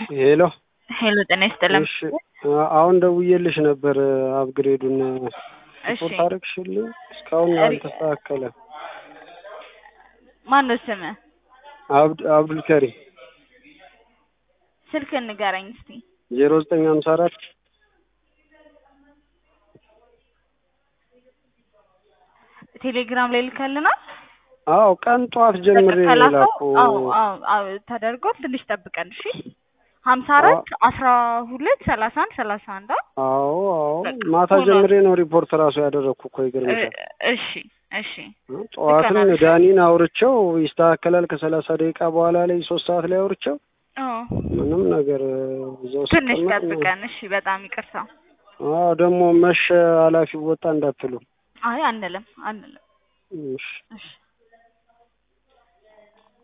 ሄሎ ሄሎ ጤና ይስጥልን። እሺ አሁን ደውዬልሽ ነበር አፕግሬዱን እሺ ሪፖርት አደረግሽልኝ እስካሁን አልተስተካከለም ማን ነው ስምህ? አብድ አብዱልከሪም ስልክህን ንገረኝ እስቲ። ዜሮ ዘጠኝ ሀምሳ አራት ቴሌግራም ላይ ልከልናል። አዎ ቀን ጠዋት ጀምሬ ከላከው ላኩ አዎ አዎ አዎ ተደርጓል። ትንሽ ጠብቀን እሺ። ሀምሳ አራት አስራ ሁለት ሰላሳ አንድ ሰላሳ አንድ አ? አዎ አዎ በቃ ማታ ሆኗል። ጀምሬ ነው ሪፖርት ራሱ ያደረግኩ እኮ ይገርምሻል እሺ እሺ ጠዋትም ልከናል። ዳኒን አውርቼው ይስተካከላል ከሰላሳ ደቂቃ በኋላ ላይ ሶስት ሰዓት ላይ አውርቼው አዎ ምንም ነገር እዛው ትንሽ ስቀመጥ ነው ጠብቀን እሺ። በጣም ይቅርታ። አዎ ደግሞ መሸ ኃላፊው ወጣ እንዳትሉ አይ አንልም አንልም። እሺ እሺ